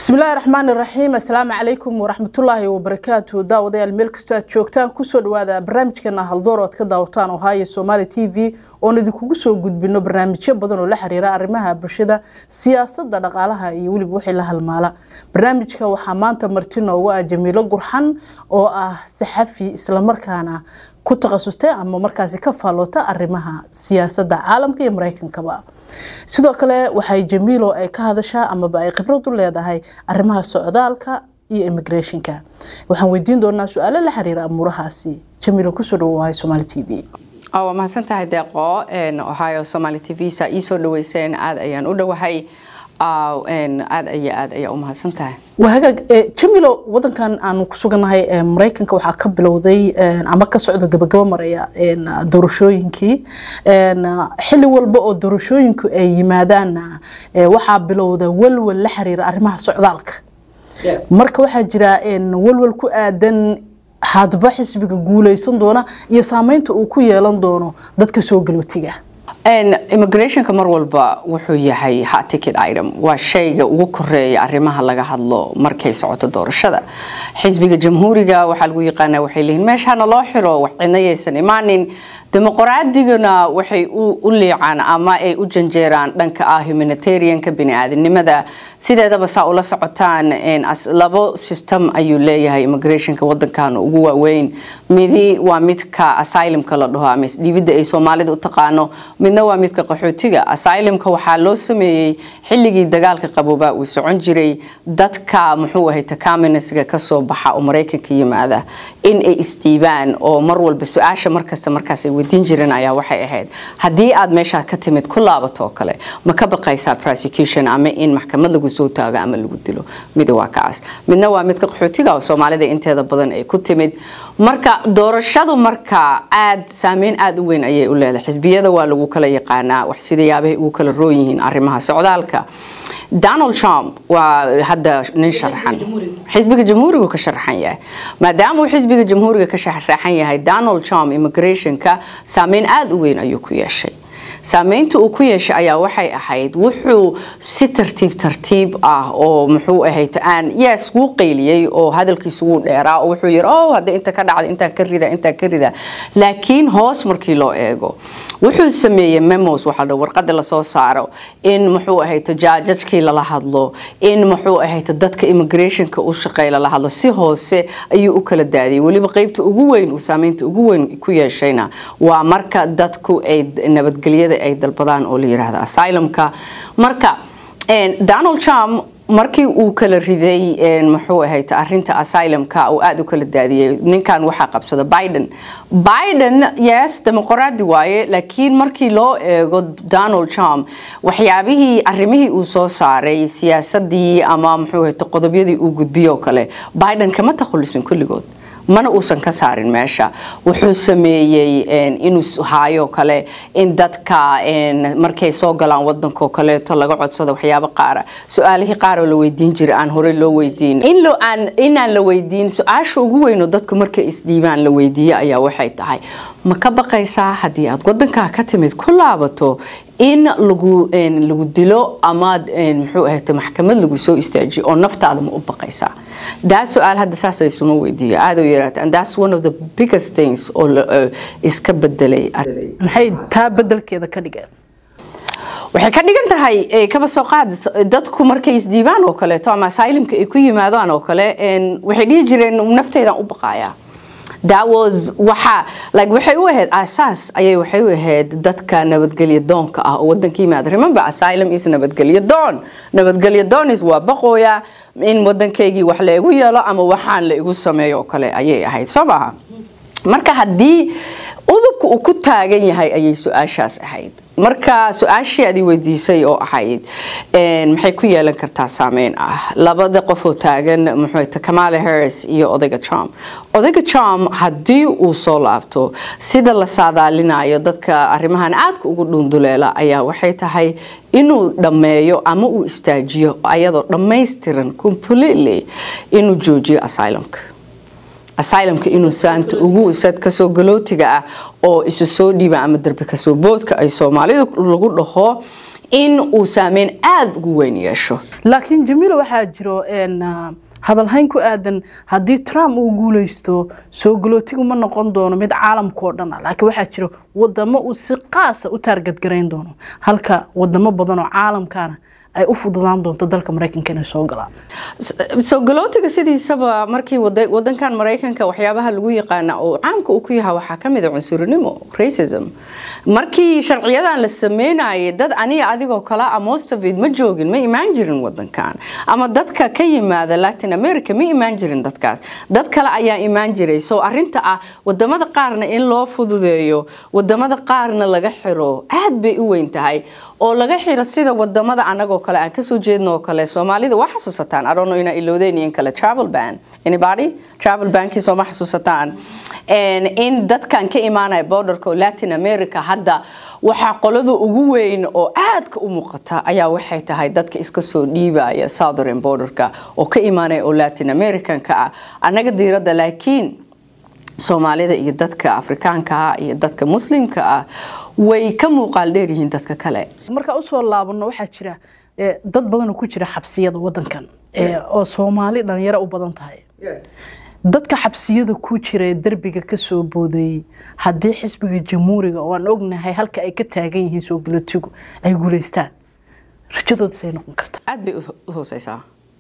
bismillaahi raxmaani raxiim assalaamu calaykum waraxmatullaahi wabarakaatu daawadayaal meel kastoo aad joogtaan kusoo dhawaada barnaamijkeena haldoor oo aad ka daawataan ohaayo somaali t v oon idinkugu soo gudbino barnaamijyo badan oo la xiriira arrimaha bulshada siyaasadda dhaqaalaha iyo weliba wixii la halmaala barnaamijka waxaa maanta marti noogu ah jamiilo gurxan oo ah saxafi islamarkaana ku takhasustay ama markaasi ka faalloota arrimaha siyaasadda caalamka iyo mareykankaba sidoo kale waxay jamiilo ay ka hadashaa amaba ay khibrad u leedahay arrimaha socdaalka iyo immigrationka waxaan weydiin doonaa su-aalo la xiriira amuurahaasi jamiilo kusoo dhawowahay somaali t v waa mahadsan tahay deeqo ohio somaali t v saa ii soo dhaweyseen aada ayaan u dhowahay aada iyo aad ayaa u mahadsan tahay waa hagaag jamilo wadankan aanu ku sugannahay mareykanka waxaa ka bilowday ama ka socda gabagabo maraya doorashooyinkii xili walba oo doorashooyinku ay yimaadaanna waxaa bilowda walwal la xiriira arrimaha socdaalka marka waxaa jira walwal ku aadan hadba xisbiga guuleysan doona iyo saameynta uu ku yeelan doono dadka soo galootiga immigrationka mar walba wuxuu yahay hot ticket item waa shayga ugu koreeya arrimaha laga hadlo markay socoto doorashada xisbiga jamhuuriga waxaa lagu yaqaanaa waxay leeyihin meeshana loo xiro wax cidna yaysan imaanin dimuqraaddigana waxay u liicaan ama ay u janjeeraan dhanka ah humanitarianka bini-aadinimada sideedaba saa ula socotaan labo system ayuu leeyahay immigrationka wadankan ugu waaweyn midi waa midka asylumka la dhaho ama isdhiibidda ay soomaalida u taqaano midna waa midka qaxootiga asylumka waxaa loo sameeyey xilligii dagaalka qaboobaa uu socon jiray dadka muxuu ahay takaminasga kasoo baxa oo maraykanka yimaada in ay isdhiibaan oo mar walba su-aasha markasta markaas ay weydiin jireen ayaa waxay ahayd haddii aad meeshaa ka timid ku laabato oo kale ma ka baqaysaa prosecution ama in maxkamad lagu soo taago ama lagu dilo mid waa kaas midna waa midka qaxootiga oo soomaalida inteeda badan ay ku timid marka doorashadu marka aad saameyn aada u weyn ayay u leedahay xisbiyada waa lagu kala yaqaanaa wax sidayaabahay ugu kala roon yihiin arrimaha socdaalka donald trump waa hadda nin sharaxan xisbiga jamhuurigu ka sharaxan yahay maadaama uu xisbiga jamhuuriga ka sharaxan yahay donald trump immigrationka saameyn aada u weyn ayuu ku yeeshay saameynta uu ku yeeshay ayaa waxay ahayd wuxuu si tartiib tartiib ah oo muxuu ahayd aan yes wuu qayliyey oo hadalkiisu wuu dheeraa oo wuxuu yiri oh hadda inta ka dhacda intaa ka rida intaa ka rida laakiin hoos markii loo eego wuxuu sameeyey memos waxaa dha warqada lasoo saaro in muxuu ahayd jaajajkii lala hadlo in muxuu ahayd dadka immigrationka u shaqeey lala hadlo si hoose ayuu u kala daadiyay weliba qeybta ugu weyn uu saameynta ugu weyn ku yeeshayna waa marka dadku ay nabadgelyada ay dalbadaan oo la yiraahdo asylumka marka donald trump markii uu kala riday muxuu ahayd arinta asylumka uu aada u kala daadiyey ninkan waxaa qabsada biden biden yes dimuqraadi waaye laakiin markii loo eego donald trump waxyaabihii arimihii uu soo saaray siyaasadii ama muxuu ahayd qodobyadii uu gudbiyo kale biden kama takhulisin kulligood mana uusan ka saarin meesha wuxuu sameeyey inuu haayo kale in dadka markay soo galaan wadanko kaleeto laga codsado waxyaabo qaara su-aalihii qaaroo la weydiin jiray aan horey loo weydiin inaan la weydiin su-aasha ugu weynoo dadku markay isdhiibaan la weydiiye ayaa waxay tahay ma ka baqaysaa haddii aad wadankaa ka timid ku laabato in lagu lagu dilo ama muxuu ahayd maxkamad lagu soo istaajiyo oo naftaada ma u baqaysaa daa su-aal hadda saas laysuma weydiiyo aada u yaraata and that's one of the biggest things oo iska bedelay maxay taa bedelkeeda ka dhigeen waxay ka dhigan tahay kaba soo qaad dadku markay isdiibaan oo kaleeto ama asylumka ay ku yimaadaan oo kale waxay dhihi jireen nafteydan u baqayaa that was waxa like waxay u ahayd asaas ayay waxay u ahayd dadka nabadgelyo doonka ah oo wadanka yimaada remember asylum is nabadgelyo doon nabadgelyo doonis waa baqooya in wadankaygii wax la igu yeelo ama waxaan la igu sameeyo oo kale ayay ahayd soo maaha marka haddii udubka uu ku taagan yahay ayay su-aashaas ahayd marka su-aashii adi weydiisay oo ahayd maxay ku yeelan kartaa saameyn ah labada qofoo taagan muxuu kamala harris iyo odayga trump odayga trump haddii uu soo laabto sida la saadaalinayo dadka arrimahan aadka ugu dhunduleela ayaa waxay tahay inuu dhammeeyo ama uu istaajiyo ayadoo dhammaystiran completely inuu joojiyo asylumka asylumka inuu saanta ugu sad kasoo galootiga ah oo isu soo dhiiba ama darbi kasoo boodka ay soomaalidu lagu dhaho in uu saameyn aada ugu weyn yeesho laakiin jamiila waxaa jiro een, ah, hadalhayn ku aadan haddii trump uu guuleysto soo galootigu ma noqon doono mid caalamka oo dhan ah laakiin waxaa jiro wadamo uu si qaasa u taargadgarayn doono halka wadamo badan oo caalamkaana ay u fududaan doonto dalka maraykanka inay soo galaan soo galootiga sidiisaba markii wada- wadankan maraykanka waxyaabaha lagu yaqaana oo caamka uu ku yahay waxaa ka mid a cunsurinimo racism markii sharciyadan la sameynayay dad aniga adigoo kale ah most of it ma joogin ma imaan jirin wadankan ama dadka ka yimaada latin america ma imaan jirin dadkaas dad kale ayaa imaan jiray so arinta ah wadamada qaarna in loo fududeeyo wadamada qaarna laga xiro aad bay u weyn tahay oo laga xiro sida wadamada anagoo kale aan kasoo jeedno oo kale soomaalida waa xasuusataan arono inaa ilowdeen iyo in kale travel ban anybody travel bankii sooma xasuusataan En in dadkan ka imaanaya borderka oo latin america hadda waxaa qolada ugu weyn oo aadka u muuqata ayaa waxay tahay dadka iska soo dhiibaya southern borderka oo ka imaanaya oo latin americanka ah annaga diiradda laakiin soomaalida iyo dadka afrikaanka ah iyo dadka muslimka ah way ka muuqaal dheer yihiin dadka kale markaa usoo laabano waxaa jira eh, dad badan oo ku jira xabsiyada wadankan eh, oo soomaali dhalinyaro u badan tahay dadka xabsiyada ku jira ee derbiga kasoo boodayey haddii xisbiga jamhuuriga oo aan ognahay halka ay ka taagan yihiin soo galootigu ay guuleystaan rajadooda say noqon karta aad bay u hooseysaa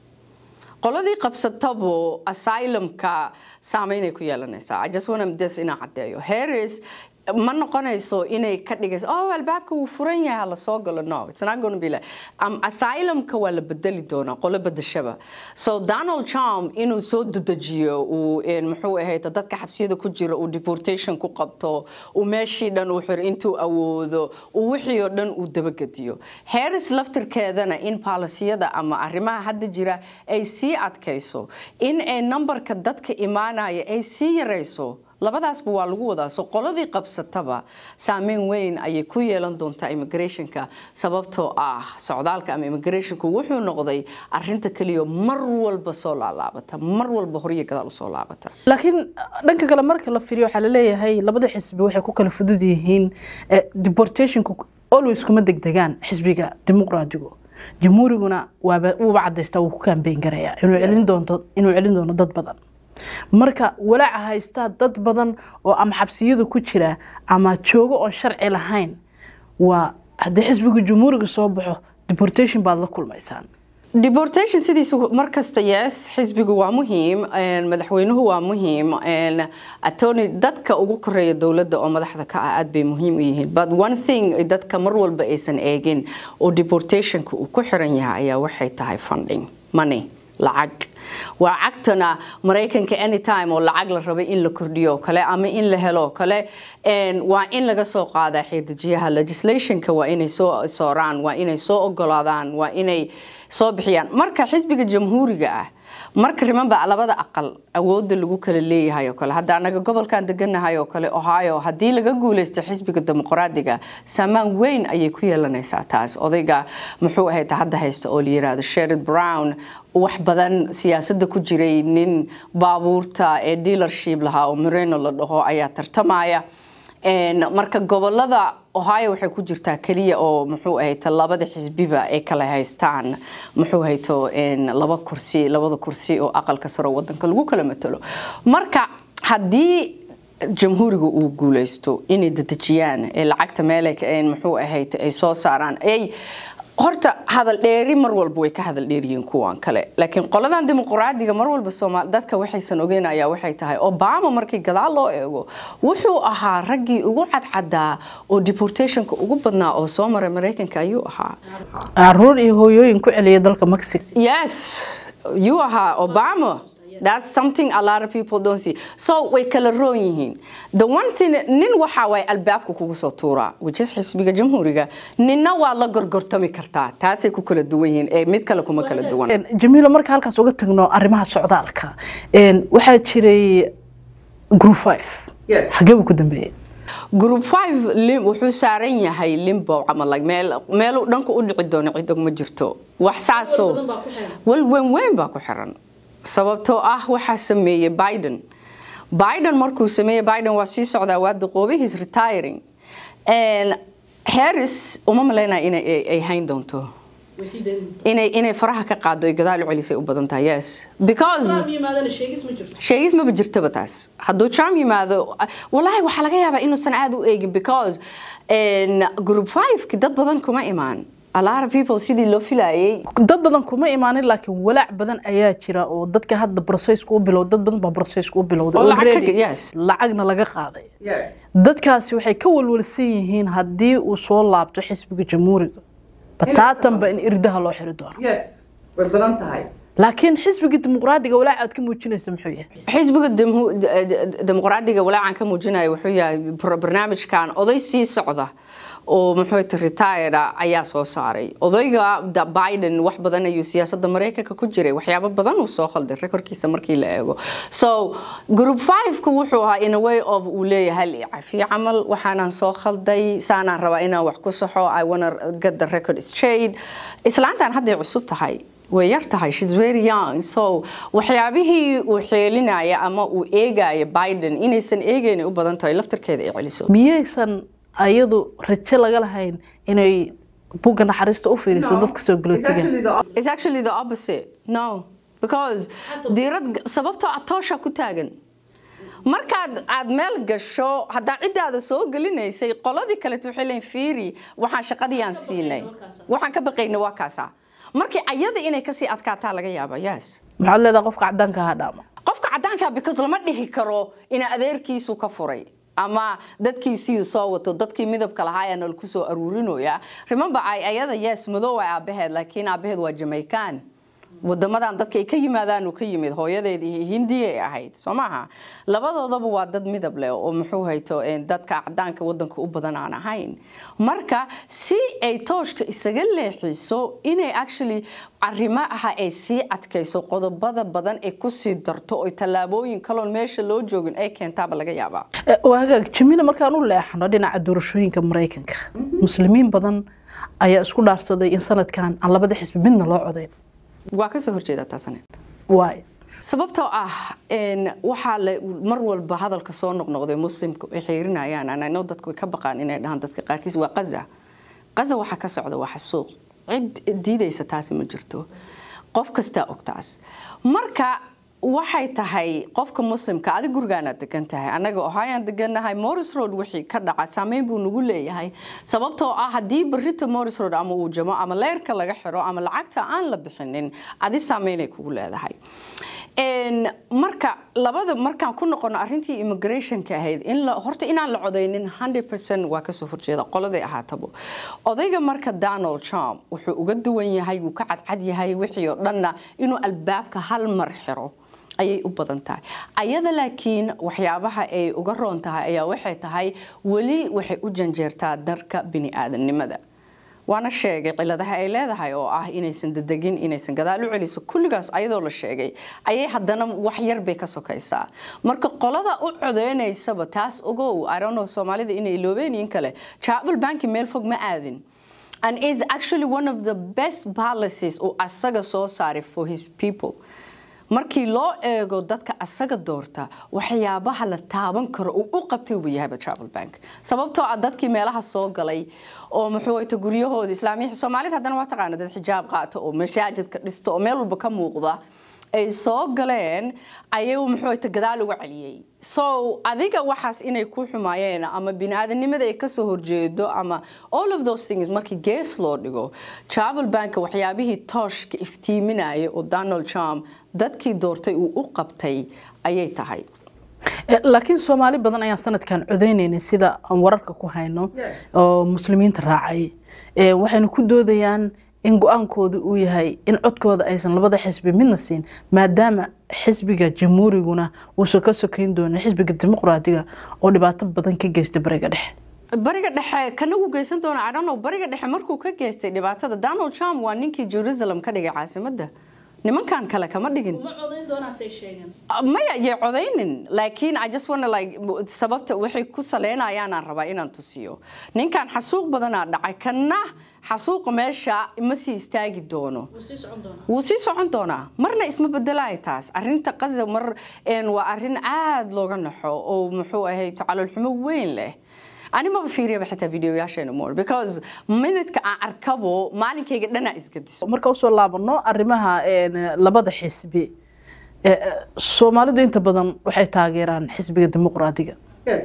qoladii qabsatabo asylumka saameynay ku yeelanaysaa i just want this inaan caddeeyo harris ma noqonayso inay ka dhigayso oh albaabka wuu furan yahay hala soo galo no it's not going to be like um, asylumka waa la bedeli doonaa qolo bedeshaba so donald trump inuu soo dedejiyo uu een, muxuu ahayd dadka xabsiyada ku jira uu deportation ku qabto uu meeshii dhan uu xiro intuu awoodo uu wixii oo dhan uu dabagediyo harris laftirkeedana in paalasiyada ama arrimaha hadda jira ay sii adkayso in ay numberka dadka imaanaya ay sii yarayso labadaasba waa lagu wadaa so qoladii qabsataba saameyn weyn ayay ku yeelan doontaa immigrationka sababtoo ah socdaalka ama immigrationku wuxuu noqday arinta keliya mar walba soo laalaabata mar walba horiyo gadaal usoo laabata laakiin dhanka kale marka la fiiriyo waxaa laleeyahay labada xisbi waxay ku kala fudud yihiin eh, deportationku always kuma degdegaan xisbiga dimuqraadigu jamhuuriguna waaba wuuba cadaystaa wuu ku kaambeyn garayaa inuu celin doonto inuu celin doono dad badan marka walaaca haystaa dad badan oo ama xabsiyada ku jira ama joogo oon sharci lahayn waa haddii xisbiga jamhuuriga soo baxo deportation baad la kulmaysaan deportation sidiisa markasta yes xisbigu waa muhiim een, madaxweynuhu waa muhiim een, attorney dadka ugu koreeya dowladda oo madaxda ka ah aad bay muhiim u yihiin but one thing ay dadka mar walba aysan eegin oo deportationka uu ku xiran yahay ayaa waxay tahay funding money lacag waa cagtana maraykanka anytime oo lacag la rabay in la kordhiyo oo kale ama in la helo oo kale een, waa in laga soo qaadaa xeedajiyaha legislationka waa inay soo sooraan waa inay soo ogolaadaan waa inay soo bixiyaan marka xisbiga jamhuuriga ah marka remember labada aqal awooda lagu kala leeyahay oo kale hadda anaga gobolkan deganahay oo kale ohio haddii laga guuleysto xisbiga dimuqraadiga saamaan weyn ayay ku yeelanaysaa taas odayga muxuu ahayd hadda haysta oo la yiraahdo sherrod brown wax badan siyaasadda ku jiray nin baabuurta ee dealership lahaa oo moreno la dhaho ayaa tartamaya Een, marka gobolada ohio waxay ku jirtaa keliya oo muxuu ahayta labada xisbiba ay kala haystaan muxuu hayto een, laba kursi labada kursi oo aqalka sare oo wadanka lagu kala matalo marka haddii jamhuuriga uu guuleysto inay dedejiyaan ee lacagta meelay ka- een, muxuu ahayta ay soo saaraan ay horta hadal dheeri mar walba way ka hadal dheeriyiin kuwan kale laakiin qoladan dimuqraadiga mar walba soomaal dadka waxaysan ogeyn ayaa waxay tahay obama markii gadaal loo eego wuxuu ahaa raggii ugu cadcadaa oo deportationka ugu badnaa oo soo maray maraykanka ayuu ahaa caruur iyo hooyooyin ku celiya dalka mexico yes you ahaa obama That's something a lot of people don't see. So way kala roon yihiin. The one thing nin waxa way albaabka kugu soo tuuraa which is xisbiga jamhuuriga ninna waa la gorgortami kartaa taasay ku kala duwan yihiin ee mid kale kuma kala duwan. Een, jamiilo marka halkaas uga tagno arrimaha socdaalka een, waxaa jiray group five Yes. xagee buu ku dambeeyey group 5 lim wuxuu saaran yahay limbo ama like meel meel dhanka u dhici doono cid og ma jirto wax saasoo wal weyn weyn baa ku xiran sababtoo ah waxaa sameeyey biden biden markuu sameeyey biden waa sii socdaa waa duqoobay he's retiring And harris uma malaynaya inay ay- ay hayn doonto inay inay faraha ka qaado ay gadaal u celisay u badan tahay yes because sheegis maba jirtaba taas hadduu trump yimaado wallaahi waxaa laga yaabaa inuusan aada u eegin because n group five-ki dad badan kuma imaan a lot of people sidii loo filayay dad badan kuma imaanin laakiin walaac badan ayaa jira oo dadka hadda brocesska u bilowda dad badan baa brocesska u bilowday Oo lacag ka- already yes. lacagna laga qaaday dadkaasi waxay ka walwalsan yihiin haddii uu soo laabto xisbiga jamhuuriga bataatanba in irdaha loo xiri doono way badan tahay laakiin xisbiga dimuqraadiga walaac aad ka muujinaysa muxuu yahay xisbiga demhu- de- de- dimuqraadiga walaacan ka muujinaya wuxuu yahay bar- barnaamijkan oday sii socda oo muxuu ta retire ayaa soo saaray odayga da- biden wax badan ayuu siyaasadda maraykanka ku jiray waxyaabo badan uu soo khalday rekorkiisa markii la eego so group five-ka wuxuu ahaa in a way of uu leeyahay hal cafi camal waxaanaan soo khalday saanaan rabaa inaan wax ku saxo i wanna get the record straight islaantan hadday cusub tahay way yar tahay shes very young so waxyaabihii uu xeelinaya ama uu eegaya biden inaysan eegayna u badan tahay laftarkeeda ay celiso miyaysan ayadu rajo laga lahayn inay bugga naxariista u fiiriso dadka soo galootiga It's actually the opposite. No, because diirad sababtoo ah toosha ku taagan. Markaad aad meel gasho haddaa ciddaada soo gelinaysay qoladii kaleeto waxay leeyihin fiiri waxaan shaqadii aan siinay waxaan ka baqayna waa kaasa markii ayada inay kasii adkaataa laga yaaba yes maxaad leedahay qofka cadaanka ha dhaama qofka cadaanka because lama dhihi karo ina adeerkiisu ka furay ama dadkiisii soo wato dadkii midabka lahaa ayaa nol kusoo aruurinaya remember ay ayada yes madow ay aabaheed laakiin aabaheed waa jamaican wadamadan dadka ay ka yimaadaan uu ka yimid hooyadeed iyo hindiya ay ahayd soo maaha labadoodaba waa dad midab leh oo muxuu hayto een, dadka cadaanka wadanka u badan aan ahayn marka si ay tooshka isaga leexiso inay actually arrimaha ay sii adkayso qodobada badan ay kusii darto oo tallaabooyin kaloon meesha loo joogin ay keentaaba laga yaabaa Eh, waa hagaag jamiila markaan u leexano dhinaca doorashooyinka maraykanka muslimiin badan ayaa isku dhaarsaday in sanadkan aan labada xisbi midna loo codayn waa kasoo horjeedaa taasane waay sababtoo ah een, waxaa la mar walba hadalka soo noqnoqday muslimka ay xiirinayaan anano dadku way ka baqaan inay dhahaan dadka qaarkiis waa qaza qaza waxaa ka socda waa xasuuq cid diidaysa taasi ma jirto qof kastaa og taas marka waxay tahay qofka muslimka adig gurigaanaad degan tahay annaga ohayaan degannahay morris road wixii ka dhaca saameyn buu nagu leeyahay sababtoo ah haddii barita morris road ama uu jamo ama leyrka laga xiro ama lacagta aan la bixinin adi saameynay kugu leedahay Een, marka labada markaan ku noqono arrintii immigrationka ahayd in la horta inaan la codaynin 100% waa kasoo horjeeda qoladay ahaatabo odayga marka donald trump wuxuu uga duwan yahay wuu ka cadcad yahay wixii oo dhanna inuu albaabka hal mar xiro ayay u badan tahay ayada laakiin waxyaabaha ay uga roon tahay ayaa waxay tahay weli waxay u janjeertaa darka bini-aadamnimada waana sheegay ciladaha ay leedahay oo ah inaysan dedegin inaysan gadaal u celiso kulligaas ayadoo la sheegay ayay haddana wax yar bay ka sokaysaa marka qolada u codeynaysaba taas ogow irono soomaalida inay iloobeen in kale travel banki meel fog ma aadin and it's actually one of the best policies oo asaga soo saaray for his people markii loo eego dadka asaga doorta waxyaabaha la taaban karo uu u qabtay uu yahayba travel bank sababtoo ah dadkii meelaha soo galay oo muxuu wayta guryahooda islaamiya soomaalida haddana waa taqaana dad xijaab qaata oo mashaajidka dhista oo meel walba ka muuqda ay soo galeen ayuu muxuu wayta gadaal uga celiyey so adiga waxaas inay ku xumaayeen ama bini-aadanimada ay kasoo horjeedo ama all of those things markii gees loo dhigo travel bank waxyaabihii tooshka iftiiminaya oo donald trump dadkii doortay uu u qabtay ayay tahay Eh, laakiin soomaali badan ayaan sanadkan codeynaynay sida aan wararka ku hayno oo muslimiinta raacay Eh, waxayna ku doodayaan in go-aankooda uu yahay in codkooda aysan labada xisbi midna siin maadaama xisbiga jamhuuriguna uusan ka sokeyn doonin xisbiga dimuqraadiga oo dhibaato badan ka geysta bariga dhexe bariga dhexe kana uu geysan doona I don't know bariga dhexe markuu ka geystay dhibaatada donald trump waa ninkii jerusalem ka dhigay caasimadda nimankan kale kama dhigin maya yay codaynin laakiin i just wanna like sababta waxay ku saleynayaan aan rabaa inaan tusiyo ninkan xasuuq badanaa dhacay kana xasuuqa meesha ma sii istaagi doono wuu sii socon doonaa marna isma bedelaay taas arinta qaza mar een, waa arin aad looga naxo oo muxuu ahay tacalulxumo weyn leh ani maba fiiriyaba xitaa videoyaasheena more because minidka aan arkabo maalinkayga dhanaa isgadiso marka usoo laabano arrimaha labada xisbi soomaalidu inta badan waxay taageeraan xisbiga dimuqraadiga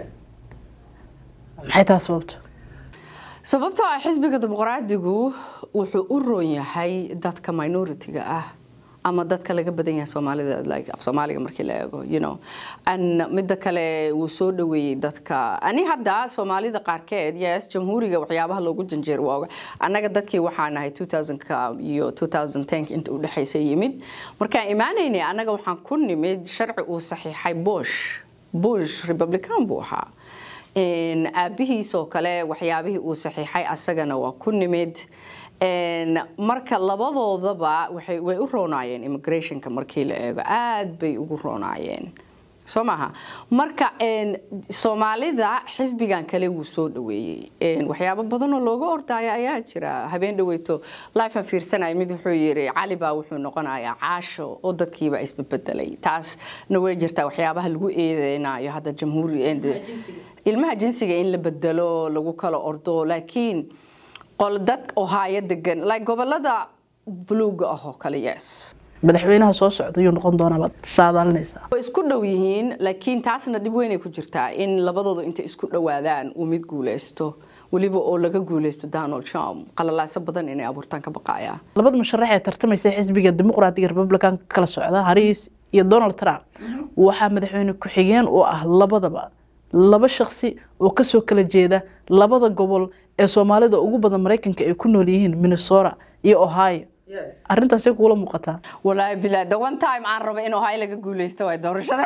maxay taa sababta sababtoo ah xisbiga dimuqraadigu wuxuu u roon yahay dadka minority-ga ah ama dadka laga badan yahay soomaalida like soomaaliga markii la eego you know an midda kale wuu soo dhaweeyey dadka ani hadda soomaalida qaarkeed yes jamhuuriga waxyaabaha loogu janjeer waa annaga dadkii waxaa nahay 2000ka iyo 2010 inta u dhexaysa yimid markaan imaanaynay annaga waxaan ku nimid sharci uu saxiixay bush bush republican buu ahaa aabihiis oo kale waxyaabihii uu saxiixay asagana waa ku nimid marka labadoodaba way u roonaayeen immigrationka markii la eego aad bay ugu roonaayeen soo maaha marka soomaalida xisbigan kale wuu soo dhaweeyey waxyaabo badanoo looga ordaayo ayaa jira habeen dhaweyto lifean fiirsanaya mid wuxuu yiri cali baa wuxuu noqonayaa caasho oo dadkiiba isbebedelay taasna way jirtaa waxyaabaha lagu eedeynayo hadda jamhuuri ilmaha jinsiga in la bedelo lagu kala ordo laakiin qol dad ohaayo degan like gobolada buluuga ah oo kale yes madaxweynaha soo socda yuu noqon doonaa baad saadaalinaysaa way isku dhow yihiin laakiin taasna dhib weynay ku jirtaa in labadooda intay isku dhowaadaan uu mid guuleysto weliba oo laga guuleysto donald trump qalalaaso badan inay abuurtaan ka baqaaya labada musharax ee tartamaysa xisbiga dimuqraadiga republicanka kala socda hariis iyo donald trump waxaa madaxweyne ku-xigeen u ah labadaba laba shaksi oo kasoo kala jeeda labada gobol ee soomaalida ugu badan maraykanka ay ku nool yihiin minnesota iyo ohio arintaasay kuula muuqataa walaahi bilaa the one time aan rabo in ohio laga guuleysto waa doorashada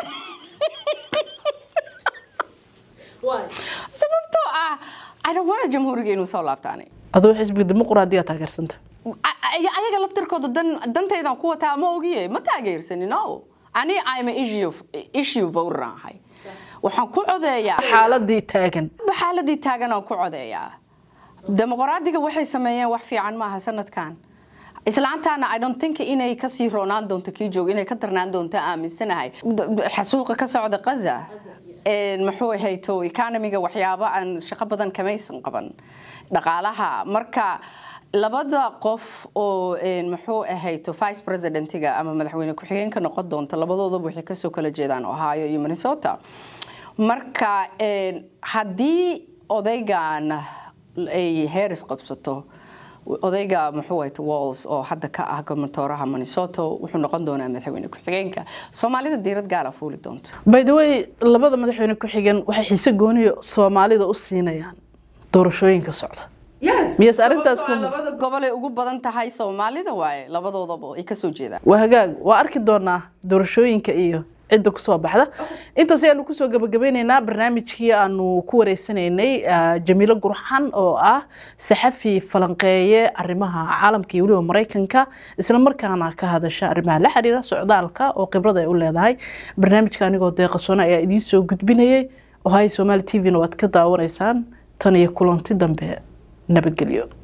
sababtoo ah i don't want jamhuuriga inuu soo laabtaani adoo xisbiga dimuqraadiga taageersanta ayaga laftirkooda dan dantaydan ku wataa ma ogiye ma taageersani no ani I'm a issue issue voter ahay waxaan ku codeeyaa xaaladii taagan xaaladii taagan aan ku codeeyaa dimuqraadiga waxay sameeyeen wax fiican maaha sanadkan islaantaana i don't think inay kasii roonaan doonto kii joog inay ka darnaan doonto aaminsanahay xasuuqa ka socda qaza muxuu ahayto economiga waxyaabo aan shaqo badan kamaysan qaban dhaqaalaha marka labada qof oo muxuu ahayto vice presidentiga ama madaxweyne ku-xigeenka noqon doonta labadoodaba waxay kasoo kala jeedaan ohio iyo minnesota marka haddii odaygan ay heeris qabsato odayga muxuu ahayto walls oo hadda ka ah gobernatooraha minnesota wuxuu noqon doonaa madaxweyne ku-xigeenka soomaalida diirad gaala fuuli doonta by the way labada madaxweyne ku-xigeen waxay xiise gooniyo soomaalida u siinayaan doorashooyinka socda miyas arintaas ku labada gobol ay ugu badan tahay soomaalida waaye labadoodaba ay kasoo jeedaan waa hagaag waa arki doonaa doorashooyinka iyo cidda kusoo baxda intaas ayaanu kusoo gabagabeyneynaa barnaamijkii aanu ku wareysanaynay jamiilo gurxan oo ah saxafi falanqeeye arimaha caalamka iyo weliba maraykanka isla markaana ka hadasha arrimaha la xiriira socdaalka oo khibrada ay u leedahay barnaamijka anigoo deeqasoone ayaa idiin soo gudbinayay ohay somaali t v-na waad ka daawanaysaan tan iyo kulanti dambe nabadgelyo